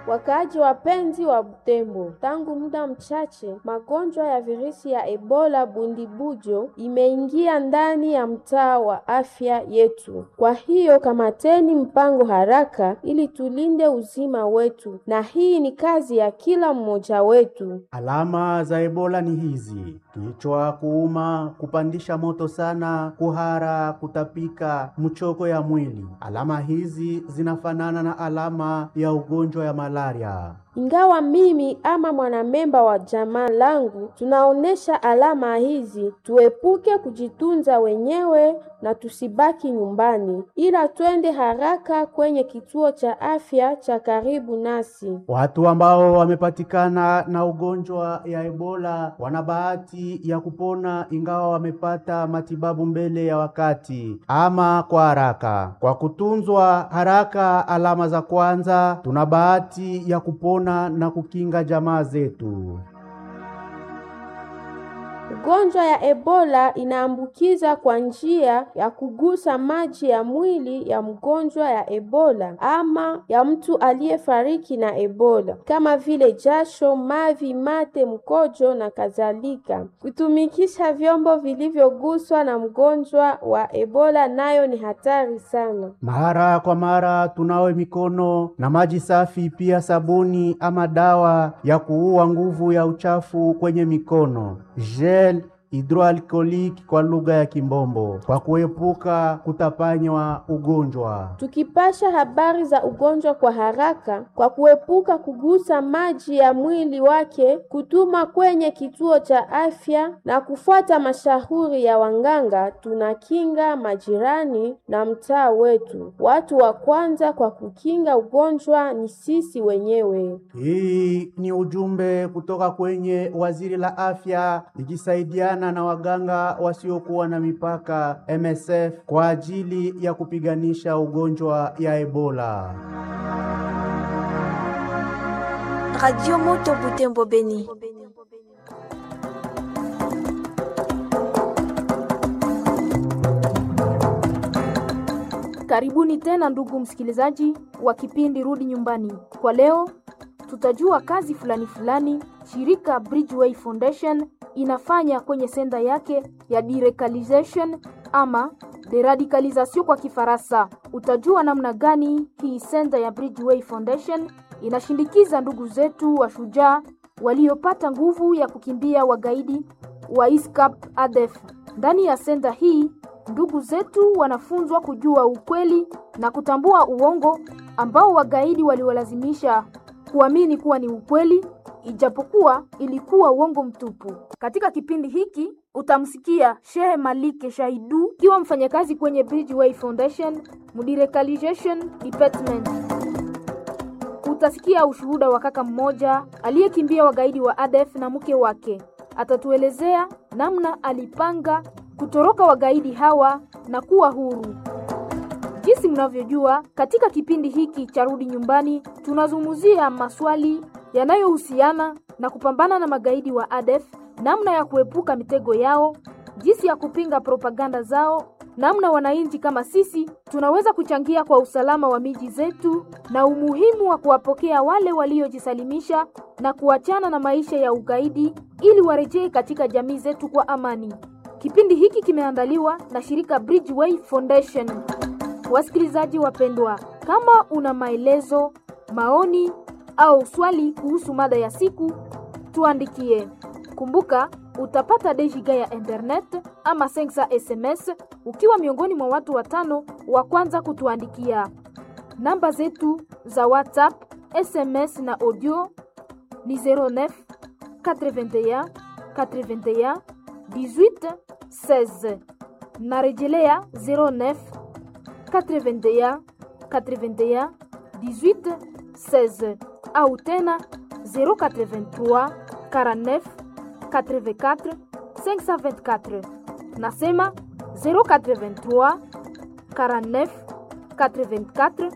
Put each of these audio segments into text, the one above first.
Wakaaji wapenzi wa Butembo, tangu muda mchache magonjwa ya virusi ya Ebola bundibujo imeingia ndani ya mtaa wa afya yetu. Kwa hiyo kamateni mpango haraka ili tulinde uzima wetu, na hii ni kazi ya kila mmoja wetu. Alama za Ebola ni hizi: kichwa kuuma, kupandisha moto sana, kuhara, kutapika, mchoko ya mwili. Alama hizi zinafanana na alama ya ugonjwa ya malaria. Ingawa mimi ama mwanamemba wa jamaa langu tunaonesha alama hizi, tuepuke kujitunza wenyewe na tusibaki nyumbani, ila twende haraka kwenye kituo cha afya cha karibu nasi. Watu ambao wamepatikana na ugonjwa ya Ebola wana bahati ya kupona ingawa wamepata matibabu mbele ya wakati ama kwa haraka. Kwa kutunzwa haraka alama za kwanza, tuna bahati ya kupona na kukinga jamaa zetu. Ugonjwa ya Ebola inaambukiza kwa njia ya kugusa maji ya mwili ya mgonjwa ya Ebola ama ya mtu aliyefariki na Ebola kama vile jasho, mavi, mate, mkojo na kadhalika. Kutumikisha vyombo vilivyoguswa na mgonjwa wa Ebola nayo ni hatari sana. Mara kwa mara tunawe mikono na maji safi, pia sabuni ama dawa ya kuua nguvu ya uchafu kwenye mikono gel hidroalkoliki kwa lugha ya Kimbombo, kwa kuepuka kutapanywa ugonjwa. Tukipasha habari za ugonjwa kwa haraka, kwa kuepuka kugusa maji ya mwili wake, kutuma kwenye kituo cha afya na kufuata mashauri ya wanganga, tunakinga majirani na mtaa wetu. Watu wa kwanza kwa kukinga ugonjwa ni sisi wenyewe. Hii ni ujumbe kutoka kwenye waziri la afya likisaidiana na waganga wasiokuwa na mipaka MSF kwa ajili ya kupiganisha ugonjwa ya Ebola. Radio Moto Butembo Beni. Karibuni tena ndugu msikilizaji wa kipindi Rudi Nyumbani. Kwa leo tutajua kazi fulani fulani shirika Bridgeway Foundation inafanya kwenye senda yake ya deradicalization ama deradicalisation kwa Kifaransa. Utajua namna gani hii senda ya Bridgeway Foundation inashindikiza ndugu zetu wa shujaa waliopata nguvu ya kukimbia wagaidi wa ISCAP ADF. Ndani ya senda hii ndugu zetu wanafunzwa kujua ukweli na kutambua uongo ambao wagaidi waliwalazimisha kuamini kuwa ni ukweli ijapokuwa ilikuwa uongo mtupu. Katika kipindi hiki utamsikia Shehe Malike Shahidu kiwa mfanyakazi kwenye Bridgeway Foundation Mudirecalization Department. Utasikia ushuhuda wa kaka mmoja aliyekimbia wagaidi wa ADF na mke wake. Atatuelezea namna alipanga kutoroka wagaidi hawa na kuwa huru. Jinsi mnavyojua, katika kipindi hiki cha Rudi Nyumbani tunazungumzia maswali yanayohusiana na kupambana na magaidi wa ADF, namna ya kuepuka mitego yao, jinsi ya kupinga propaganda zao, namna wananchi kama sisi tunaweza kuchangia kwa usalama wa miji zetu na umuhimu wa kuwapokea wale waliojisalimisha na kuachana na maisha ya ugaidi ili warejee katika jamii zetu kwa amani. Kipindi hiki kimeandaliwa na shirika Bridgeway Foundation. Wasikilizaji wapendwa, kama una maelezo, maoni au swali kuhusu mada ya siku, tuandikie. Kumbuka utapata dejiga ya internet ama sensa SMS ukiwa miongoni mwa watu watano wa kwanza kutuandikia. Namba zetu za WhatsApp, SMS na audio ni 09 81 81 18 16. Narejelea 09 81 81 18 16 au tena 083 49 84 524. Nasema 083 49 84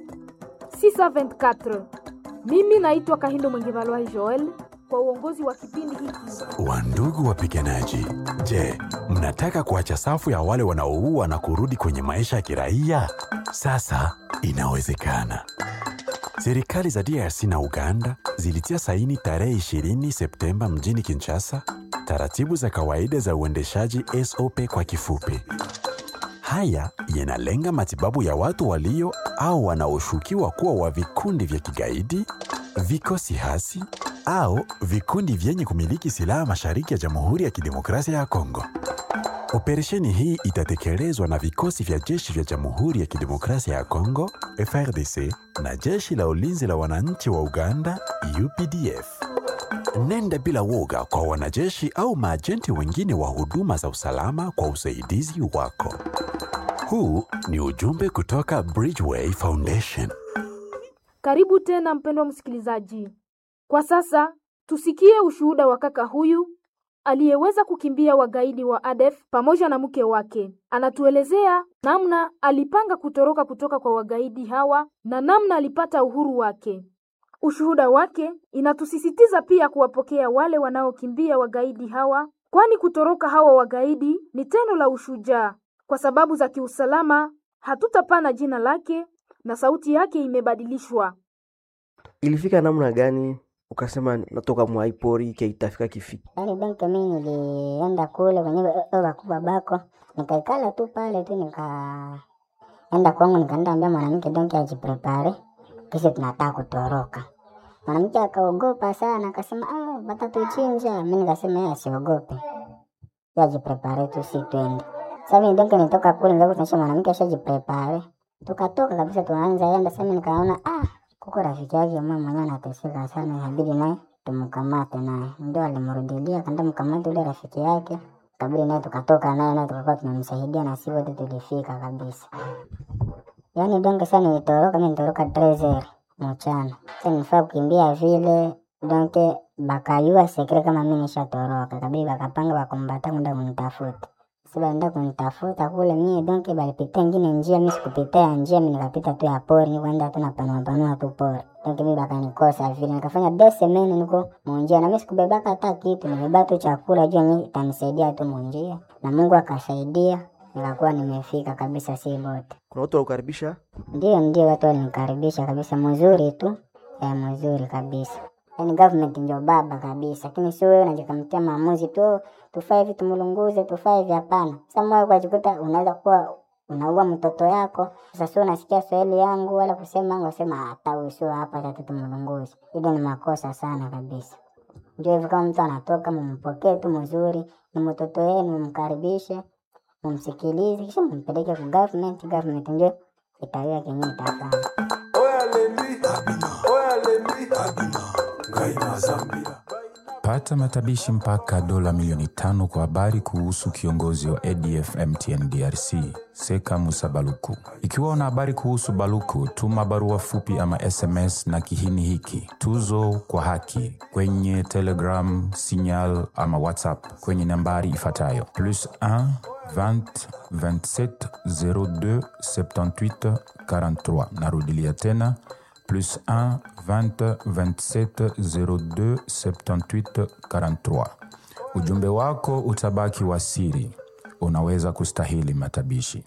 624. Mimi naitwa Kahindo Mwengevalwai Joel kwa uongozi wa kipindi hiki. Wandugu wapiganaji, je, mnataka kuacha safu ya wale wanaoua na kurudi kwenye maisha ya kiraia? Sasa inawezekana. Serikali za DRC na Uganda zilitia saini tarehe 20 Septemba mjini Kinshasa taratibu za kawaida za uendeshaji SOP kwa kifupi. Haya yanalenga matibabu ya watu walio au wanaoshukiwa kuwa wa vikundi vya kigaidi, vikosi hasi au vikundi vyenye kumiliki silaha mashariki ya Jamhuri ya Kidemokrasia ya Kongo. Operesheni hii itatekelezwa na vikosi vya jeshi vya Jamhuri ya Kidemokrasia ya Kongo FRDC na jeshi la ulinzi la wananchi wa Uganda UPDF. Nenda bila woga kwa wanajeshi au maajenti wengine wa huduma za usalama kwa usaidizi wako. Huu ni ujumbe kutoka Bridgeway Foundation. Karibu tena mpendwa msikilizaji. Kwa sasa tusikie ushuhuda wa kaka huyu aliyeweza kukimbia wagaidi wa ADF pamoja na mke wake. Anatuelezea namna alipanga kutoroka kutoka kwa wagaidi hawa na namna alipata uhuru wake. Ushuhuda wake inatusisitiza pia kuwapokea wale wanaokimbia wagaidi hawa, kwani kutoroka hawa wagaidi ni tendo la ushujaa. Kwa sababu za kiusalama, hatutapana jina lake na sauti yake imebadilishwa. Ilifika namna gani ukasema natoka mwaipori ke itafika kifiki? Yaani benki mimi nilienda kule kwenye baba wakubwa bako, nikaikala tu pale tu, nikaenda kwangu, nikaenda ambia mwanamke donki ajiprepare, kisha tunataka kutoroka. Mwanamke akaogopa sana, akasema ah, batatuchinja. Mi nikasema yeye asiogope, yeye ajiprepare tu, si twende. Sasa mimi donki nitoka kule, nikakuta tunaisha mwanamke ashajiprepare, tukatoka kabisa, tunaanza enda. Sasa mimi nikaona ah, kuko rafiki yake mama mwenyewe anateseka sana, inabidi naye tumkamate naye. Ndio alimrudilia kanda mkamate ule rafiki yake, kabidi naye tukatoka naye naye tukakuwa tunamsaidia na si wote tulifika kabisa. Yaani donge sana nilitoroka, mimi nilitoroka trezer mchana. Sasa nilifaa kukimbia vile donke bakayua sekre kama mimi nishatoroka, kabidi bakapanga bakumbata kwenda kunitafuta. Sasa baenda kunitafuta kule mie donke balipita ingine njia, mimi sikupitia ya njia, mimi nikapita tu ya pori, nikaenda tu napanua panua tu pori. Donke mimi bakanikosa vile, nikafanya deux semaines niko munjia, na mimi sikubebaka hata kitu, nibeba tu chakula juu yenyewe itanisaidia tu munjia, na Mungu akasaidia, nikakuwa nimefika kabisa, si bote. Kuna watu wakukaribisha? Ndio, ndio, watu walinikaribisha kabisa, mzuri tu ya mzuri kabisa. Yani government ndio baba kabisa, lakini sio wewe unajikamtia maamuzi tu tufaa hivi tumlunguze, tufaa hivi. Hapana. Sasa moyo ukajikuta unaweza kuwa unaua mtoto yako. Sasa sio unasikia Swahili yangu wala kusema yangu, wasema hata huyu sio hapa, tatu tumlunguze. Hilo ni makosa sana kabisa. Ndio hivyo, kama mtu anatoka, mumpokee tu mzuri, ni mtoto wenu, mumkaribishe, mumsikilize, kisha mumpeleke ku government. Government ndio itawia kenye itafanya. Pata matabishi mpaka dola milioni tano kwa habari kuhusu kiongozi wa ADF MTN DRC Seka Musa Baluku. Ikiwa una habari kuhusu Baluku, tuma barua fupi ama SMS na kihini hiki tuzo kwa haki kwenye Telegram, Signal ama WhatsApp kwenye nambari ifuatayo plus 1 20 27 02 78 43. Narudilia tena plus 1 20 27 02 78 43. Ujumbe wako utabaki wa siri, unaweza kustahili matabishi.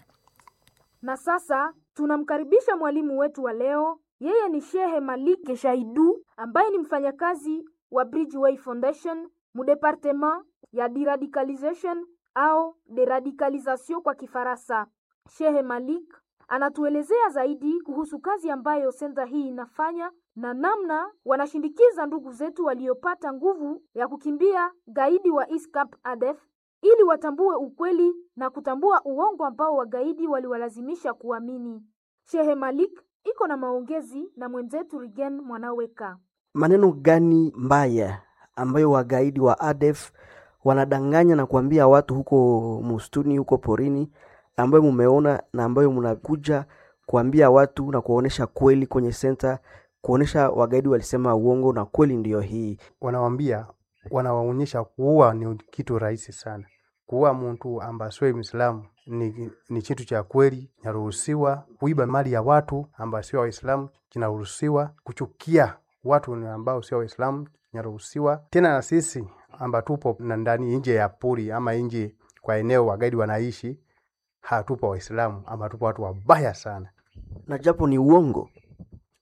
Na sasa tunamkaribisha mwalimu wetu wa leo. Yeye ni Shehe Malik Shaidu ambaye ni mfanyakazi wa Bridgeway Foundation mu departement ya deradicalization au deradicalisation kwa Kifaransa. Shehe Malik anatuelezea zaidi kuhusu kazi ambayo senta hii inafanya na namna wanashindikiza ndugu zetu waliopata nguvu ya kukimbia gaidi wa ISCAP ADF ili watambue ukweli na kutambua uongo ambao wagaidi waliwalazimisha kuamini. Shehe Malik iko na maongezi na mwenzetu Rigen Mwanaweka. Maneno gani mbaya ambayo wagaidi wa ADF wanadanganya na kuambia watu huko mustuni, huko porini, ambayo mumeona na ambayo mnakuja kuambia watu na kuwaonesha kweli kwenye senta, kuonesha wagaidi walisema uongo na kweli ndiyo hii. wanawambia wanawaonyesha kuua ni kitu rahisi sana. Kuua mtu ambaye sio Muislamu ni, ni kitu cha kweli, kinaruhusiwa. Kuiba mali ya watu ambao sio Waislamu kinaruhusiwa. Kuchukia watu ni ambao sio Waislamu kinaruhusiwa. Tena na sisi ambao tupo na ndani nje ya pori ama nje kwa eneo wagaidi wanaishi, hatupo Waislamu ama tupo watu wabaya sana. Na japo ni uongo,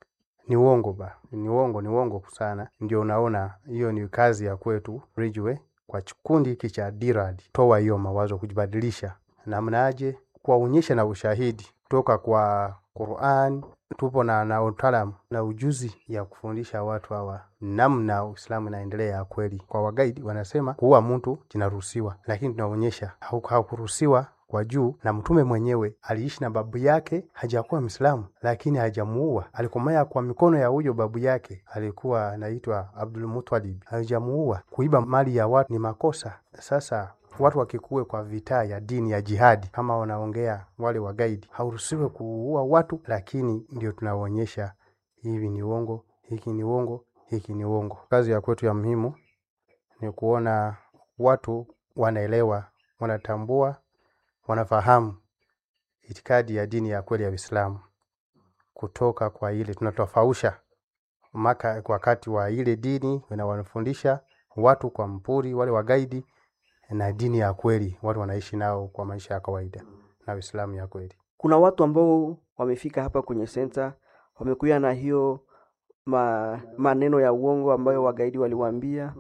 ni uongo ba, ni uongo, ni uongo sana. Ndio unaona hiyo ni kazi ya kwetu Ridgeway kwa kikundi hiki cha DIRAD, toa hiyo mawazo, kujibadilisha namnaje, kuwaonyesha na ushahidi kutoka kwa Qur'an. Tupo na, na utaalamu na ujuzi ya kufundisha watu hawa namna Uislamu inaendelea ya kweli. Kwa wagaidi wanasema kuua mtu kinaruhusiwa, lakini tunaonyesha hau- hakuruhusiwa kwa juu, na mtume mwenyewe aliishi na babu yake, hajakuwa Mwislamu lakini hajamuua. Alikomaya kwa mikono ya huyo babu yake, alikuwa anaitwa Abdul Muttalib, hajamuua. Kuiba mali ya watu ni makosa. Sasa watu wakikuwe kwa vita ya dini ya jihadi, kama wanaongea wale wagaidi, hauruhusiwe kuua watu, lakini ndio tunaonyesha hivi ni uongo, hiki ni uongo, hiki ni uongo. Kazi ya kwetu ya muhimu ni kuona watu wanaelewa, wanatambua, wanafahamu itikadi ya dini ya kweli ya Uislamu kutoka kwa ile tunatofausha maka wakati wa ile dini na wanafundisha watu kwa mpuri wale wagaidi na dini ya kweli watu wanaishi nao kwa maisha ya kawaida na Uislamu ya kweli. Kuna watu ambao wamefika hapa kwenye senta wamekuja na hiyo ma, maneno ya uongo ambayo wagaidi waliwaambia.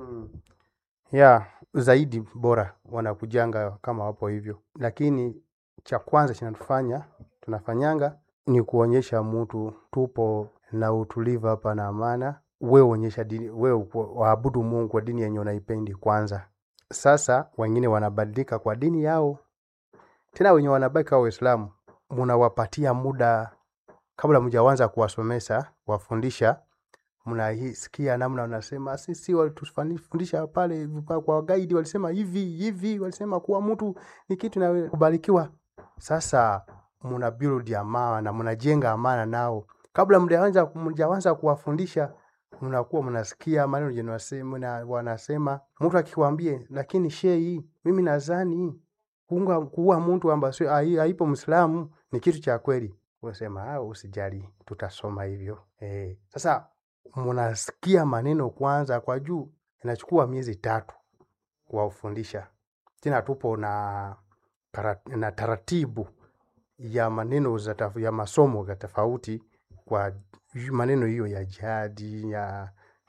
ya zaidi bora wanakujanga kama wapo hivyo, lakini cha kwanza kinatufanya tunafanyanga ni kuonyesha mtu tupo na utulivu hapa na amana. Wewe onyesha dini, wewe waabudu Mungu kwa dini yenye unaipendi kwanza. Sasa wengine wanabadilika kwa dini yao, tena wenye wanabaki kwa Waislamu munawapatia muda kabla mjaanza kuwasomesha wafundisha mnasikia namna wanasema sisi walitufundisha pale vipa- kwa gaidi walisema hivi hivi, walisema kuwa mtu ni kitu na kubarikiwa. Sasa mna build amana, mnajenga amana nao kabla mjaanza mjaanza kuwafundisha, mnakuwa mnasikia maneno yenye wanasema na wanasema. Mtu akikwambie, lakini shehi, mimi nadhani kuunga kuua mtu ambaye sio hai- haipo Muislamu ni kitu cha kweli. Unasema ah, usijali, tutasoma hivyo eh. Sasa mnasikia maneno kwanza kwa juu, inachukua miezi tatu kuwafundisha. Tena tupo na, kara- na taratibu ya maneno za taf- ya masomo ya tofauti kwa yu- maneno hiyo ya jihadi ya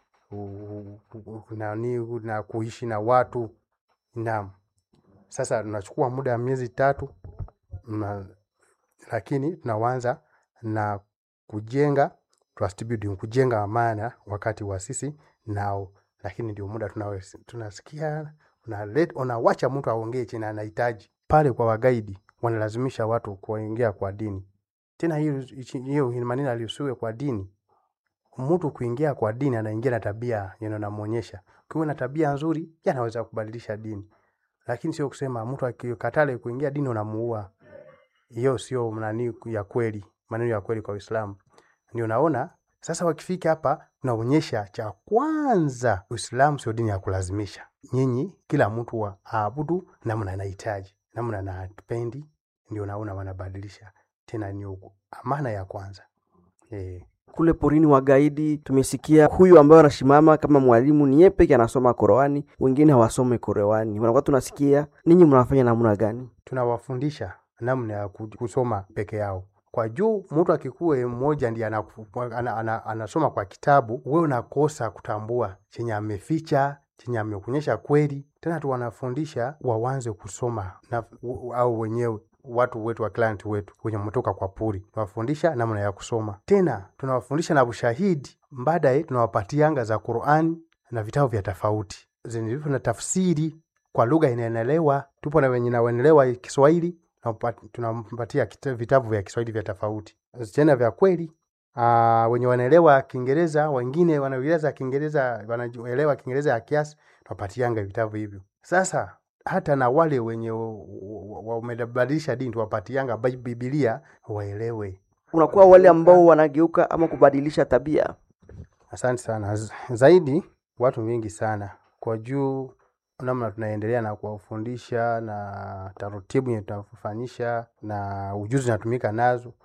u- u- u- nani na kuishi na watu naam. Sasa tunachukua muda wa miezi tatu na, lakini tunaanza na kujenga trust building, kujenga amana wakati wa sisi nao, lakini ndio muda tunao tunasikia unalet- unawacha mtu aongee chenye anahitaji pale. Kwa wagaidi wanalazimisha watu kuingia kwa dini, tena hiyo hiyo maneno aliusiwe kwa dini. Mtu kuingia kwa dini anaingia na tabia yenye unamwonyesha. Ukiwa na tabia nzuri, yeye anaweza kubadilisha dini, lakini sio kusema mtu akikatale kuingia dini unamuua. Hiyo sio nani ya kweli, maneno ya kweli kwa Uislamu. Ndio naona sasa wakifika hapa tunaonyesha cha kwanza, Uislamu sio dini ya kulazimisha. Nyinyi kila mtu wa aabudu namna anahitaji, namna anapendi, ndio naona wanabadilisha tena, ni uku- amana ya kwanza eh. Kule porini wagaidi tumesikia huyu ambaye anasimama kama mwalimu ni yeye peke anasoma Qur'ani, wengine hawasome Qur'ani. Wanakuwa tunasikia ninyi mnafanya namna gani? tunawafundisha namna ya ku- kusoma peke yao kwa juu. Mtu akikuwe mmoja ndiye anaku- ana, ana, anasoma kwa kitabu, we unakosa kutambua chenye ameficha chenye amekuonyesha kweli. Tena tuwanafundisha wawanze kusoma na, u- au wenyewe watu wetu wa client wetu wenye mtoka kwa puri, tunawafundisha namna ya kusoma. Tena tunawafundisha na ushahidi, baadaye tunawapatianga za Qur'an na vitabu vya tofauti zenye na tafsiri kwa lugha inaelewa. Tupo na wenye nawenelewa Kiswahili tunampa- tunampatia kita- vitabu vya Kiswahili vya tofauti tena vya kweli. Uh, wenye wanaelewa Kiingereza, wengine wanaeleza Kiingereza, wanaelewa Kiingereza ya kiasi, tunapatianga vitabu hivyo. Sasa hata na wale wenye wamebadilisha dini tuwapatianga Bi- Biblia waelewe. Unakuwa wale ambao wanageuka ama kubadilisha tabia. Asante sana. Z- Zaidi watu wengi sana kwa juu namna tunaendelea na kuwafundisha na taratibu yenye tunafanyisha na ujuzi natumika nazo,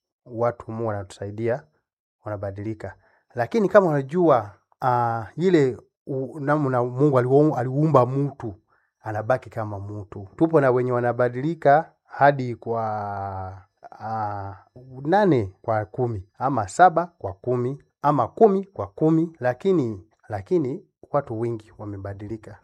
watu mu wanatusaidia wanabadilika, lakini kama unajua uh, ile u- namna Mungu aliu- aliumba mtu anabaki kama mtu. Tupo na wenye wanabadilika hadi kwa uh, nane kwa kumi ama saba kwa kumi ama kumi kwa kumi, lakini lakini watu wengi wamebadilika.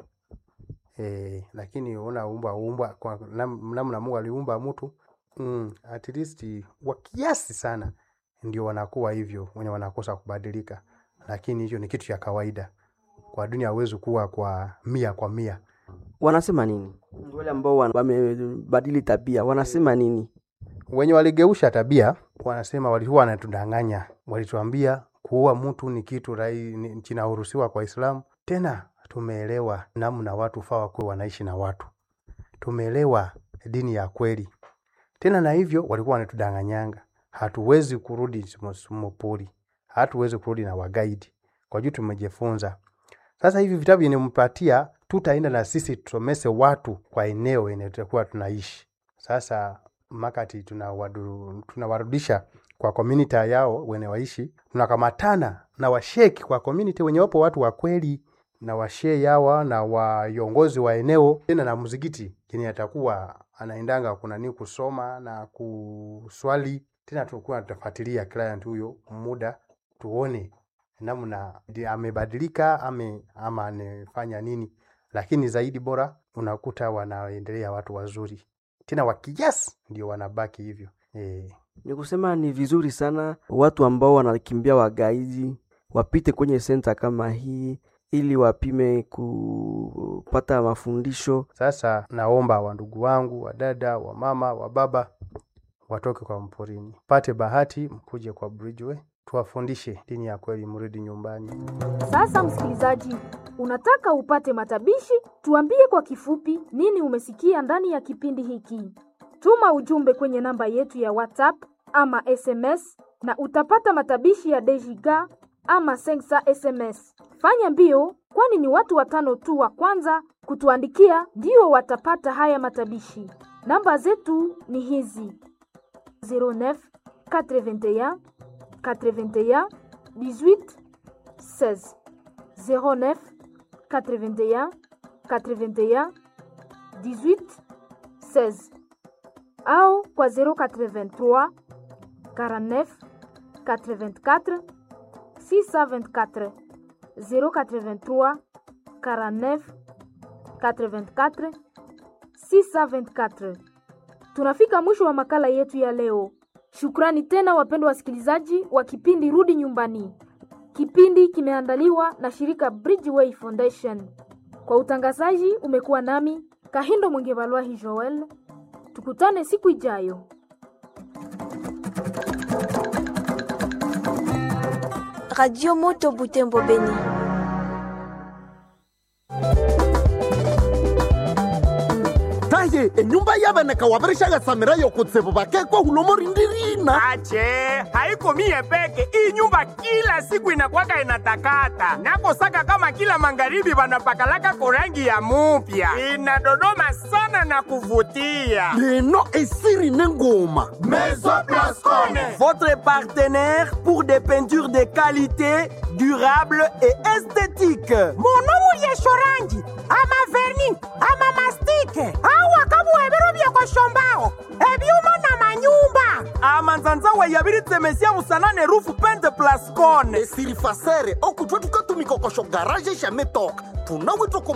E, lakini unaumbwa umbwa kwa nam- namna Mungu aliumba mtu mm, at least wa kiasi sana ndio wanakuwa hivyo wenye wanakosa kubadilika, lakini hicho ni kitu cha kawaida kwa dunia. Hawezi kuwa kwa mia kwa mia. Wanasema nini wale ambao wana- wamebadili tabia? Wanasema nini? Wenye waligeusha tabia wanasema walikuwa wanatudanganya, walituambia kuua mtu ni kitu rai ni- kinaruhusiwa kwa Islamu. Tena tumeelewa namna watu faa wakuwe wanaishi na watu, tumeelewa dini ya kweli. Tena na hivyo walikuwa wanatudanganyanga, hatuwezi kurudi mopori, hatuwezi kurudi na wagaidi kwa juu tumejifunza. Sasa hivi vitabu vinampatia, tutaenda na sisi tusomese watu kwa eneo enye tutakuwa tunaishi. Sasa makati tunawadu- tunawarudisha kwa community yao wenye waishi, tunakamatana na washeki kwa community wenye wapo watu wa kweli na washe yawa na waongozi wa eneo, tena na mzigiti yenye atakuwa anaendanga kuna nini kusoma na kuswali. Tena tunakuwa tutafuatilia client huyo muda tuone namna ndi- amebadilika ame, ama anafanya nini, lakini zaidi bora unakuta wanaendelea watu wazuri tena wakiasi ndio wanabaki hivyo e. Ni kusema ni vizuri sana watu ambao wanakimbia wagaidi wapite kwenye senta kama hii ili wapime kupata mafundisho. Sasa naomba wandugu wangu, wadada, wa mama, wa baba watoke kwa mporini, pate bahati mkuje kwa Bridgeway tuwafundishe dini ya kweli, mrudi nyumbani. Sasa msikilizaji, unataka upate matabishi? Tuambie kwa kifupi nini umesikia ndani ya kipindi hiki. Tuma ujumbe kwenye namba yetu ya WhatsApp ama SMS na utapata matabishi ya Dejiga ama Sensa SMS. Fanya mbio, kwani ni watu watano tu wa kwanza kutuandikia ndio watapata haya matabishi. Namba zetu ni hizi 09 81 81 18 16 09 81 81 18 16 au kwa 083 49 84 624 083 49 84 624 tunafika mwisho wa makala yetu ya leo shukrani tena wapendwa wasikilizaji wa kipindi rudi nyumbani kipindi kimeandaliwa na shirika bridgeway foundation kwa utangazaji umekuwa nami kahindo mwengevalwahi joel tukutane siku ijayo Radio Moto Butembo Beni. taye enyumba yabeneka wabirishagatsamira yokutsibu bakekwa hulomo rindirina ache haiko mie peke hii nyumba kila siku inakwaka inatakata nakosaka kama kila magharibi vanapakalaka korangi ya mupya inadodoma sana na kuvutia leno esiri nengoma Maison Blascone. Votre partenaire pour des peintures de qualité, durable et esthétique. monomu lyeshorangi ama verni ama mastike awa kabuhebero byekoshombaho ebyuma na manyumba amanzanzawe yabiritsemesia musanane rufu pente plascone esiri fasere okutwa tukatumikokosho garaje shametoka tunawitwa